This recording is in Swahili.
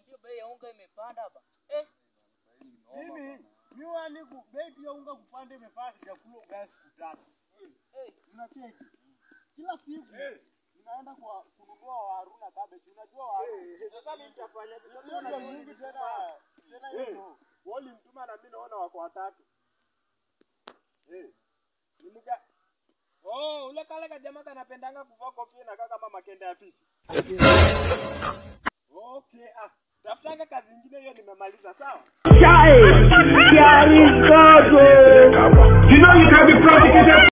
Nakwambia bei ya unga imepanda ba. Eh, Mimi miwa niku bei pia unga kupanda imefanya sijakula ugali siku tatu. eh. Unacheki? Kila siku ninaenda kwa kununua waru na cabbage. Unajua waru. Sasa mimi nitafanya sasa na nyingi tena tena hiyo. Wali mtuma na mimi naona wako watatu. Eh. Ni mga Oh, ule kale kajamaa kanapendanga kuvaa kofia na kaka kama makende ya fisi. Okay, ah. Tafutanga kazi nyingine hiyo nimemaliza, sawa? Chai, chai,